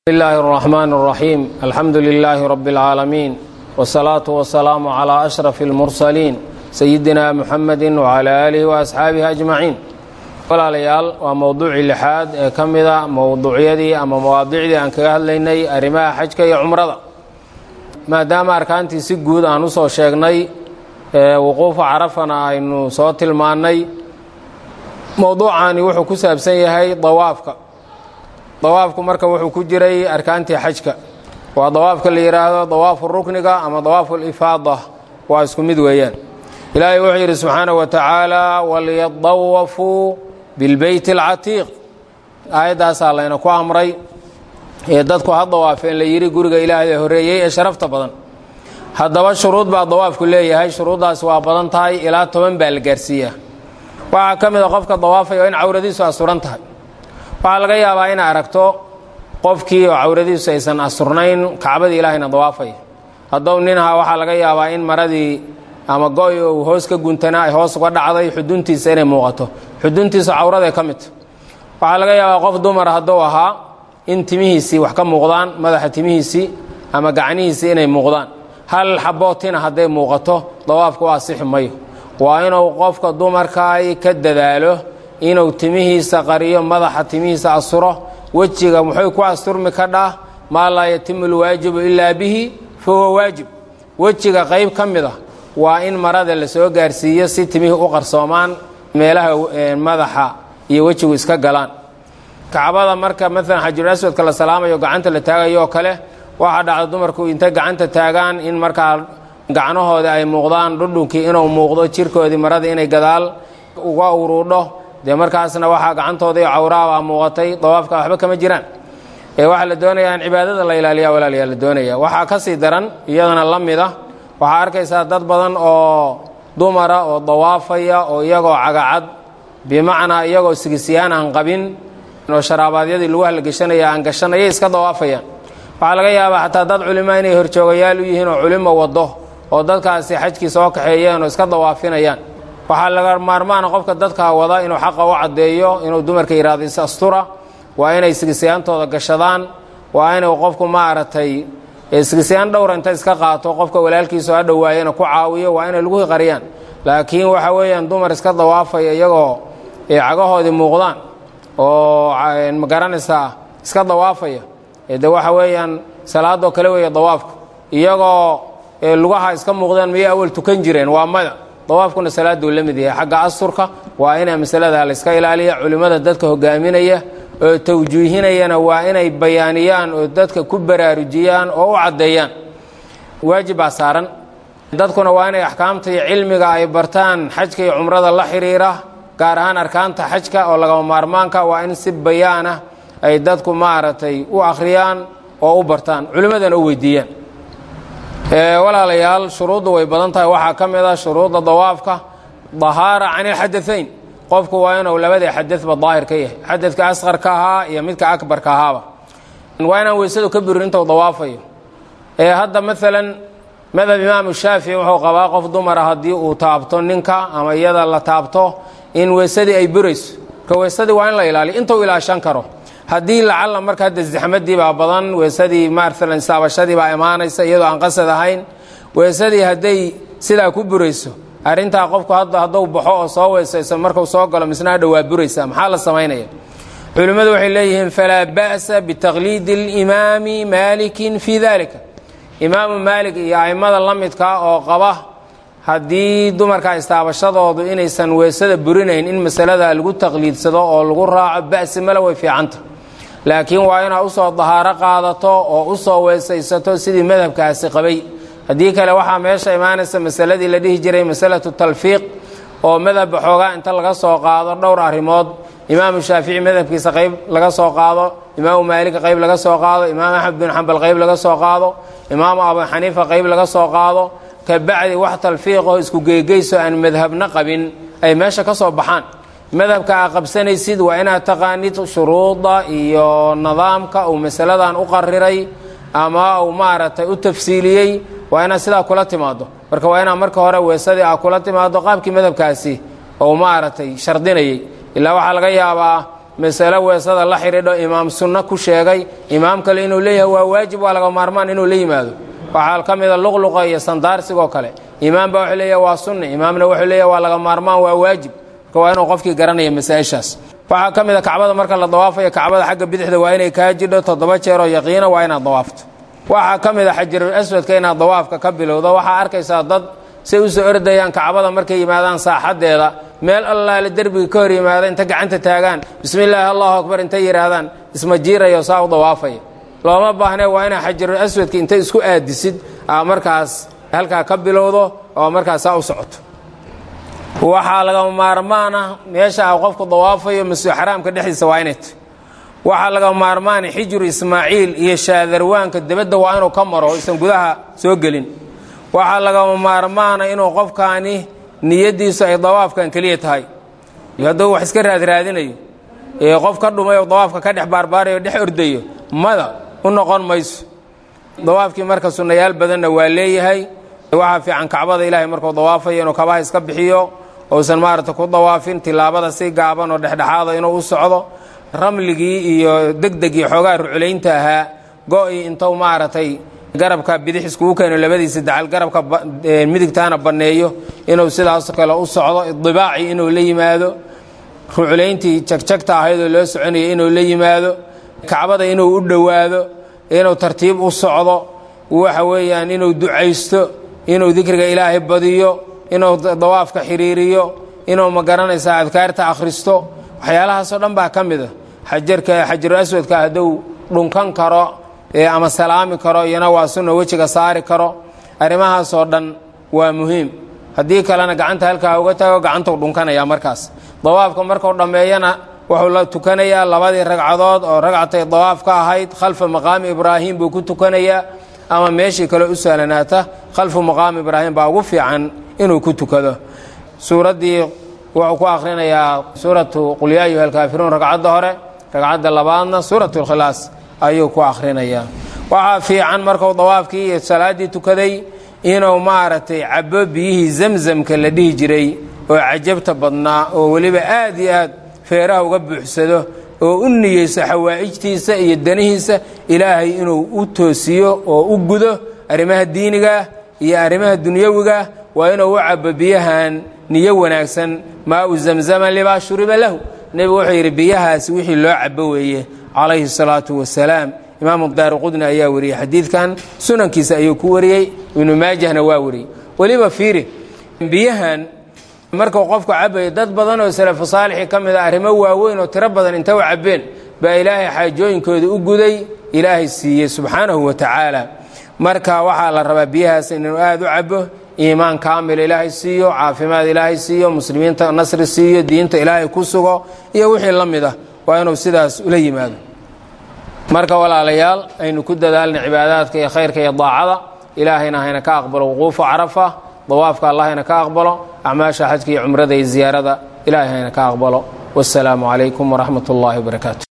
بسم الله الرحمن الرحيم الحمد لله رب العالمين والصلاة والسلام على أشرف المرسلين سيدنا محمد وعلى آله وأصحaabihi أجمaعين walaalayaal waa mowduucii lixaad ee ka mida mowduucyadii ama mawaadicdii aan kaga hadlaynay arrimaha xajka iyo cumrada maadaama arkaantii si guud aan usoo sheegnay wuquufa carafana aynu soo tilmaannay mowduucani wuxuu ku saabsan yahay dawaafka dawaafku marka wuxuu ku jiray arkaantii xajka waa dawaafka la yidhaahdo dawaafu rukniga ama dawaafu lifaada waa isku mid weeyaan ilaahay wuxuu yidhi subxaanaه wa tacaala waliyadawafuu bilbeyt اlcatiiq aayaddaasaa layna ku amray ee dadku ha dawaafeen la yidhi guriga ilaahay horeeyey ee sharafta badan haddaba shuruud baa dawaafku leeyahay shuruuddaasi waa badan tahay ilaa toban baa la gaarsiiyaa waxaa ka mid a qofka dawaafaya in cawradiisu asuran tahay waxaa laga yaabaa inay aragto qofkii oo cawradiisu aysan asurnayn kacbadii ilaahayna dawaafaya haddou ninha waxaa laga yaabaa in maradii ama go-y uu hoos ka guntanaa ay hoos uga dhacday xuduntiisa inay muuqato xuduntiisa cawraday ka midta waxaa laga yaabaa qof dumara hadduu ahaa in timihiisii wax ka muuqdaan madaxa timihiisii ama gacnihiisii inay muuqdaan hal xabootina hadday muuqato dawaafku waa sixi mayo waa inuu qofka dumarkaay ka dadaalo inuu timihiisa qariyo madaxa timihiisa asuro wejiga muxuu ku asturmi kadhaa maa laa yatimu lwaajibu ilaa bihi fa huwa waajib wejiga qayb ka mid a waa in marada la soo gaarsiiyo si timihii u qarsoomaan meelaha madaxa iyo wejigu iska galaan kacbada marka maalan xajarul aswadka la salaamayo gacanta la taagayo oo kale waxaa dhacda dumarku intay gacanta taagaan in markaa gacnahooda ay muuqdaan dhudhunkii inuu muuqdo jirkoodii marada inay gadaal uga uruudho dee markaasna waxaa gacantooda iyo cawraabaa muuqatay dawaafka waxba kama jiraan ee waxaa la doonayaa in cibaadada la ilaaliya walaalayaa la doonaya waxaa ka sii daran iyadana la mid ah waxaa arkaysaa dad badan oo dumara oo dawaafaya oo iyagoo cagacad bimacnaa iyagoo sigisiyaan aan qabin oo sharaabaadiyadii lagu halgeshanaya aan gashanayay iska dawaafayaan waxaa laga yaabaa xataa dad culimo inay horjoogayaal u yihiin oo culimo wado oo dadkaasi xajkii soo kaxeeyeen oo iska dawaafinayaan waxaa laga maarmaana qofka dadkaa wada inuu xaqa u caddeeyo inuu dumarka yidhahdo is astura waa inay sigisayaantooda gashadaan waa inuu qofku maaragtay sigisayaan dhowra inta iska qaato qofka walaalkiisu ha dhowaayana ku caawiyo waa inay lagu qariyaan laakiin waxa weeyaan dumar iska dawaafaya iyagoo cagahoodii muuqdaan oo magaranaysaa iska dawaafaya de waxa weeyaan salaadoo kale weeye dawaafku iyagoo lugaha iska muuqdaan miyay awal tukan jireen waa mada dawaafkuna salaaduu la mid yahay xagga asturka waa inay masalada la iska ilaaliya culimmada dadka hogaaminaya oo tawjiihinayana waa inay bayaaniyaan oo dadka ku baraarujiyaan oo u caddeeyaan waajib baa saaran dadkuna waa inay axkaamta iyo cilmiga ay bartaan xajka iyo cumrada la xidhiira gaar ahaan arkaanta xajka oo lagama maarmaanka waa in si bayaanah ay dadku maaragtay u akhriyaan oo u bartaan culimmadana u weydiiyaan walaalayaal shuruuddu way badan tahay waxaa ka mid a shuruudda dawaafka dahaara can ilxadaayn qofku waa inuu labadii xadadba daahir ka yahay xadadka asqarka ahaa iyo midka akbarka ahaaba waa inaan weysadu ka burin intuu dawaafayo ee hadda maalan madhab imaamu shaafici wuxuu qabaa qof dumara haddii uu taabto ninka ama iyada la taabto in weysadii ay burayso marka weysadii waa in la ilaaliyo intuu ilaashan karo haddii lacalla marka hadda zaxmadii baa badan weysadii maalan saabashadii baa imaanaysa iyadoo aan qasad ahayn weysadii hadday sidaa ku burayso arrintaa qofku hadda hadduu baxo oo soo weysayso markuu soo galo misna hadha waa buraysaa maxaa la samaynaya culimmadu waxay leeyihiin falaa ba'sa bitaqliidi اlimaami maalikin fii dalika imaamu maalik iyo a'immada la midka oo qaba haddii dumarka istaabashadoodu inaysan weysada burinayn in masalada lagu taqliidsado oo lagu raaco ba'si male way fiicanta laakiin waa inaad usoo dahaaro qaadato oo usoo weysaysato sidii madhabkaasi qabay haddii kale waxaa meesha imaanaysa masaladii la dhihi jiray masalatu talfiiq oo madhabba xoogaa inta laga soo qaado dhowr arrimood imaamu shaafici madhabkiisa qayb laga soo qaado imaamu maalika qayb laga soo qaado imaam axmed bin xambal qayb laga soo qaado imaamu abu xaniifa qayb laga soo qaado kabacdi wax talfiiqaho isku geegeyso aan madhabna qabin ay meesha ka soo baxaan madhabka aa qabsanaysid waa inaad taqaanid shuruuda iyo nidaamka uu masaladan u qariray ama uu maaragtay u tafsiiliyey waa inaad sidaa kula timaado marka waa inaad marka hore weesadii aa kula timaado qaabkii madhabkaasi ou maaragtay shardinayay ilaa waxaa laga yaabaa masale weesada la xidhiidho imaam sunno ku sheegay imaam kale inuu leeyahay waa waajib waa laga maarmaan inuu la yimaado waxaa ka mida luqluqa iyo sandaarsigoo kale imaam baa wuxuu leeyahay waa sunni imaamna wuxuu leeyahay waa laga maarmaan waa waajib marka waa inuu qofkii garanaya masaa-ishaas waxaa ka mid a kacbada marka la dawaafayo kacbada xagga bidixda waa inay kaa jidho toddoba jeeroo yaqiina waa inaad dawaafto waxaa ka mid a xajarul aswadka inaad dawaafka ka bilowdo waxaa arkaysaa dad say usoo ordayaan kacbada markay yimaadaan saaxadeeda meel allaale derbiga ka hor yimaada inta gacanta taagaan bismi illaahi allahu akbar intay yidhaahdaan isma jiirayo saa u dawaafaya looma baahnee waa inaa xajarul aswadka intay isku aadisid aa markaas halkaa ka bilowdo oo markaas saa u socoto waxaa laga maarmaan ah meesha a qofku dawaafayo masjid xaraamka dhexdiisa waa inay tahy waxaa laga maarmaana xijru ismaaciil iyo shaadarwaanka debadda waa inuu ka maro isan gudaha soo gelin waxaa laga maarmaana inuu qofkaani niyadiisu ay dawaafkan keliya tahay hadduu wax iska raadraadinayo ee qof ka dhumay oo dawaafka ka dhex baarbaarayo dhex ordayo mada u noqon mayso dawaafkii marka sunnayaal badanna waa leeyahay waxaa fiican kacbada ilaahay markuu dawaafayo inuu kabaha iska bixiyo uusan maarata ku dawaafin tilaabada si gaaban oo dhexdhexaada inuu u socdo ramligii iyo degdegii xoogaa ruculaynta ahaa go-i intuu maaragtay garabka bidix iskugu keeno labadiisa dacal garabka midigtaana banneeyo inuu sidaas kale u socdo idibaaci inuu la yimaado ruculayntii jagjagta ahaydoo loo soconaya inuu la yimaado kacbada inuu u dhowaado inuu tartiib u socdo waxa weeyaan inuu ducaysto inuu dikriga ilaahay badiyo inuu dawaafka xiriiriyo inuu magaranaysaa adkaarta akhristo waxyaalahaasoo dhan baa ka mid a xajarka xajaru aswadka hadduu dhunkan karo ama salaami karo iyana waa sunna wejiga saari karo arrimahaasoo dhan waa muhiim haddii kalena gacanta halkaa uga tago gacantuu dhunkanaya markaas dawaafka markuu dhammeeyana wuxuu la tukanayaa labadii ragcadood oo ragcatay dawaaf ka ahayd khalfa maqaami ibraahim buu ku tukanayaa ama meeshii kale u sahlanaata khalfu maqaami ibraahim baa ugu fiican inuu ku tukado suuraddii wuxuu ku akhrinayaa suuratu qul yaa ayuha alkaafiruun ragcadda hore ragcadda labaadna suuratu lkhilaas ayuu ku akhrinayaa waxaa fiican markuu dawaafkii iyo salaaddii tukaday inuu maaragtay cabo biyihii zamzamka la dhihi jiray oo cajabta badnaa oo weliba aad iyo aad feeraha uga buuxsado oo u niyeyso xawaa'ijtiisa iyo danihiisa ilaahay inuu u toosiyo oo u gudo arrimaha diinigaah iyo arrimaha dunyawigaah waa inuu u cabo biyahan niyo wanaagsan maa u zamzama limaa shuriba lahu nebigu wuxuu yidhi biyahaasi wixii loo cabo weeye calayhi salaatu wasalaam imaamu daari qudni ayaa wariyey xadiidkan sunankiisa ayuu ku wariyey ibnu maajahna waa wariyey weliba fiiri biyahan markuu qofku cabayo dad badan oo salafu saalixii ka mid a arrimo waaweyn oo tiro badan inta u cabbeen baa ilaahay xaajooyinkooda u guday ilaahay siiyey subxaanahu wa tacaala marka waxaa la rabaa biyahaas inuu aada u cabo iimaan kaamil ilaahay siiyo caafimaad ilaahay siiyo muslimiinta nasri siiyo diinta ilaahay ku sugo iyo wixii la mid ah waa inuu sidaas ula yimaado marka walaalayaal aynu ku dadaalna cibaadaadka iyo khayrka iyo daacada ilaahayna hayna ka aqbalo wuquufu carafa dawaafka allah hayna ka aqbalo acmaasha xajka iyo cumrada iyo ziyaarada ilaahay hayna ka aqbalo wasalaamu calaykum waraxmat ullaahi wabarakaatu